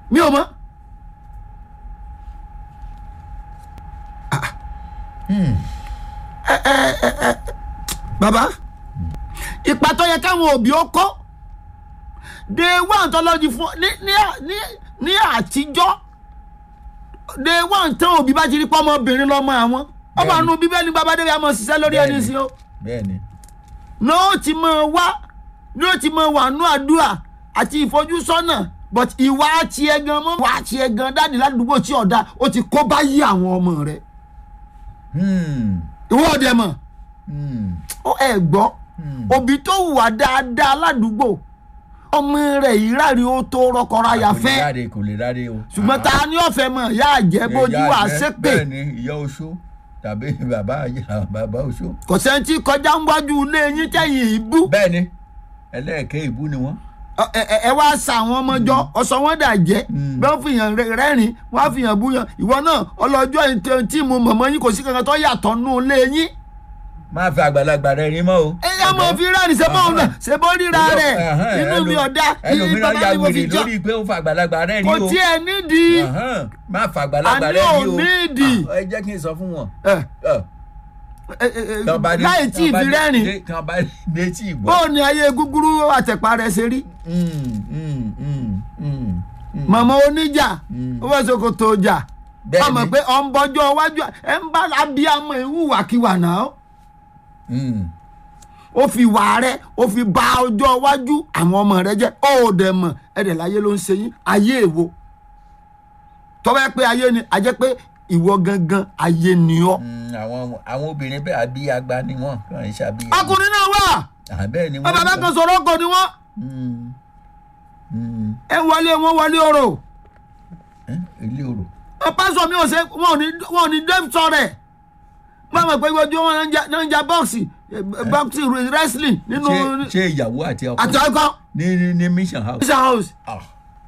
mi ò mọ̀ Hmm. bàbá ipa tó yẹ káwọn òbí ó kọ́ de one tọ́lọ́jì fún ní ní ní ní àtijọ́ de one tán òbí bá ti rí pọ́ ọmọbìnrin lọ́mọ àwọn ọmọ Bẹ́ẹ̀ni. àánú bíbélì bàbá débi àmọ́ ṣiṣẹ́ lórí ẹni Bẹ́ẹ̀ni. sí o bẹ́ẹ̀ni ní ó ti mọ wá ní ó ti mọ wà nú àdúrà àti ìfojúsọ́nà but ìwà àti ẹ̀gàn mọ́ wà àti ẹ̀gàn dáàdì ládùúgbò tí ọ̀dà ó ti kó báyìí àwọn ọmọ rẹ̀ Hmm. ìwọ ọ̀dẹ̀ mọ̀ Hmm. ó ẹ̀ gbọ́ Hmm. òbí tó wà dáadáa ládùúgbò ọmọ rẹ̀ yìí rárí ó tó rọkọráyà kò lè fẹ́ ráre kò lè ráre o. ṣùgbọ́n ta ni ọ̀fẹ́ mọ̀ ìyá àjẹ́ bójú Ìyá wà jẹ́- sépè bẹ́ẹ̀ ni ìyá oṣó tàbí bàbá ìyá- bàbá oṣó. kò sẹ́ńtì kọjá ń wájú ilé yín tẹ̀yìn ìbú bẹ́ẹ̀ ni ẹlẹ́ẹ̀kẹ́ ìbú ni wọ́n. Ọ- ẹ ẹ- ẹ wá sa àwọn ọmọ jọ ọsọ wọn dà jẹ Mm. bẹ́ẹ̀ fìyàn rẹ- rẹ́rìn wọ́n á fìyàn búyàn ìwọ náà ọlọ́jọ́ ìtẹ̀ tí mo mọ̀mọ́ yín kò sí kankan tó yàtọ̀ nù ilé yín máa fi àgbàlagbà rẹ rí mọ́ o. ẹ yá mọ̀ fi rẹ́rìn ṣe bọ́ ọ̀nà ṣe bọ́ ríra rẹ̀ Ẹhẹ́n, inú mi ẹlò- ọ̀dà ní ẹlòmíràn bàbá ya mi mo fi wèrè jọ lórí pé ó fa àgbàlagbà rẹ rí kò o. tiẹ̀ nídìí Ẹhẹ́n, máa fa àgbàlagbà Àní rẹ ò rí o. nídìí. Ah, ẹ jẹ́ kí n sọ fún wọn. ẹ Ẹ, ẹ ẹ tán bá ní- láì tí ì tán bá fi ní- rẹ́rìn dé- tán bá dé tí ì gbọ́. bóò ni ayé gúgúrú àtẹ̀pá rẹ̀ ṣe rí Mm, mm, mm, mm, mm. mọ̀mọ́ oníjà Mm. ó fẹ́ sokoto ọjà Bẹ́ẹ̀ni. ọmọ pé ọ̀ ń bọ́jọ́ iwájú ẹ̀ ń bá abiyamọ ìwúwàkiwà náà Mm. ó fi wà rẹ ó fi ba ọjọ́ iwájú àwọn ọmọ rẹ jẹ́ ó dẹ̀ mọ̀ ẹ̀dẹ̀ láyé ló ń ṣe yín ayé èwo tọ́wọ́ pé ayé ni a jẹ́ pé ìwọ gangan ayé ni ọ́. Mm, àwọn àwọn obìnrin bẹ́ẹ̀ abíyagba ni wọ́n kàn ń ṣàbíyá. ọkùnrin náà wà àbẹ́ẹ̀ ni wọ́n. bàbá kan sọ̀rọ̀ ọkọ̀ ni wọ́n Mm, mm. ẹ wọlé wọn wọlé ọ̀rọ̀ Eh, ilé orò. pásọ mi ò ṣe wọn ò ní wọn ò ní dé sọ̀rẹ̀ mo mọ̀ pé ojú wọn náà ń ja- náà ń ja bọ́ọ̀sì bọ́ọ̀sì wrestling nínú ṣé ṣé ìyàwó àti ọkọ àti ọkọ ní ní ní mission house. mission house Ah.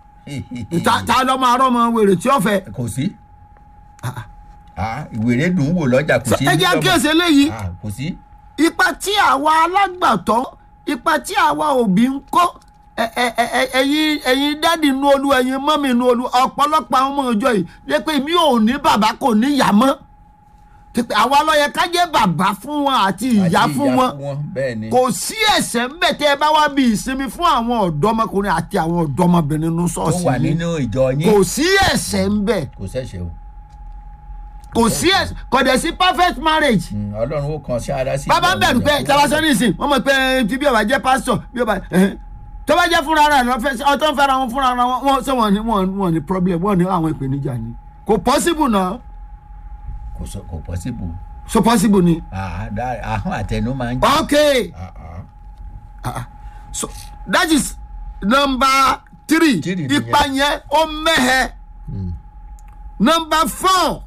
ta ta lọ́mọ arọ́mọ wèrè tí ó fẹ́ kò sí. Ah, ìwèrè dùn ún wò lọ́jà kò sí. ẹ jẹ́ níjọba. kíyèsí eléyìí Ah, kò sí. ipa tí àwa alágbàtọ́ ipa tí àwa òbí ń kó ẹ- ẹ- ẹ- ẹ- ẹ̀yin ẹ̀yin dádì inú olú ẹ̀yin mọ́mì inú olú ọ̀pọ̀lọpọ̀ àwọn ọmọ ìjọ yìí lé pé mi ò ní bàbá kò ní ìyá mọ́ Tí pé àwa ló yẹ ká jẹ́ bàbá fún wọn àti ìyá Àti fún wọn bẹ́ẹ̀ ni. kò sí ẹ̀ṣẹ̀ ń bẹ̀ tẹ́ ẹ bá wá bí ìsinmi fún àwọn ọ̀dọ́mọkùnrin àti àwọn ọ̀dọ́mọbìnrin nínú tó ṣọ́ọ̀ṣì wà yìí nínú ìjọ kò yín sí ẹ̀ṣẹ̀ ń bẹ̀ kò ṣẹ̀ṣẹ̀ o. kò sí ẹ̀ṣẹ̀ kò dẹ̀ sí perfect marriage Mm, ọlọ́run ó kan sí ara sí. bàbá ń bẹ̀rù pé tabasọ́ nísìn wọ́n mọ̀ pé tí bí ọba jẹ́ pásítọ̀ bí ọba ẹ̀hẹ́n. tó bá jẹ́ fúnra rẹ̀ lọ́fẹ́ ọtọ́ ń fẹ́ra wọn fúnra wọn wọ́n sọ wọn ní wọn wọn ní problem wọn ní àwọn ìpèníjà ni kò possible náà kò sọ kò possible. so possible ni. Ah, dá- ahọ́n àtẹnu máa ń jẹ́. okay Ah, ah. ah, ah. so that is number three Three nìyẹn. ipa yẹn ó mẹ́hẹ̀ number four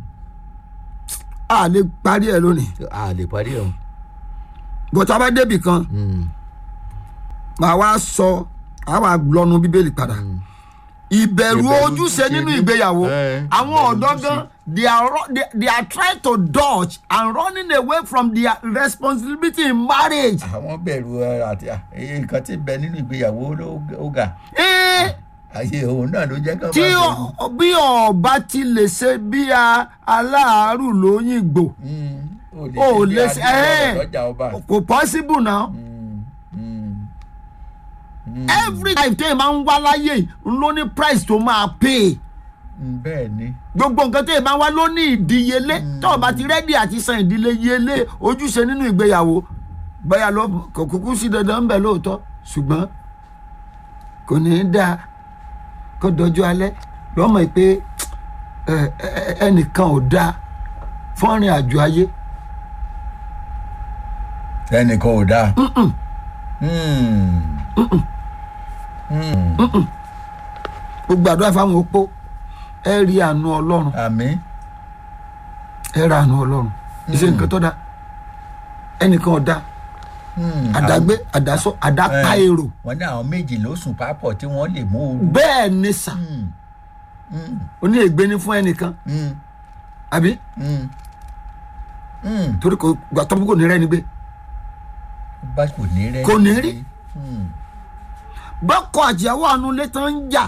a lè parí ẹ̀ lónìí a lè parí ẹ̀ o. bọ́tà bá débì kan màá wá sọ àwa lọ́nu bíbélì padà ìbẹ̀rù Ìbẹ̀rù ojúṣe ojúṣe nínú ní- ìgbéyàwó Eh, àwọn ìbẹ̀rù ọ̀dọ́ ojúṣe. gan they are ru- they, they are trying to dodge and running away from their responsibility in marriage. àwọn bẹ̀rù ẹ, àti à, èyí nǹkan tí ń bẹ nínú ìgbéyàwó ló ó ga Eh, àyè òun náà ló jẹ́ kán tí máa bẹ̀rù. ọ- bí ọba ti lè ṣe bí a- aláàárù lóyìnbó Mm, o bí lè ṣe adé ọ̀rọ̀ lọ́jà ọba. kò possible now. Mm, mm, mm, every time téèyàn máa ń wá láyé yìí, ló ní price tó máa pay. mm, bẹ́ẹ̀ ni. gbogbo nǹkan tó yẹ máa wá ló ní ìdíyelé tó o bá ti rẹ́dí àti san ìdíyelé ojúṣe nínú ìgbéyàwó bóyá ló kò kúkú sí dandan ń bẹ lóòótọ́ ṣùgbọ́n kò ní í dáa kó dọjú alẹ́ lọ́mọ yìí pé ẹ, ẹ, ẹnìkan ò dáa fọ́nrin àjò ayé ẹnìkan ò dáa. Mm, mm, gbogbo àdúrà fáwọn opó ẹ rí àánú ọlọ́run àmín. ẹ ra àánú ọlọ́run ìṣe nǹkan tó dáa ẹnìkan ò dáa Mm, àdágbé àdásọ àdápa Eh. èrò wọ́n ní àwọn méjì ló sùn papọ̀ tí wọ́n lè mú ooru. bẹ́ẹ̀ ni sà Mm, mm, oní ègbé ni fún ẹnìkan mm, àbí mm, mm. torí kò gbà tọ́pù kò ní rẹ́ni gbé bá kò ní rẹ́ Kò ní rí. Mm. bọ́kọ̀ àtìyàwó àánú ilé tán ń jà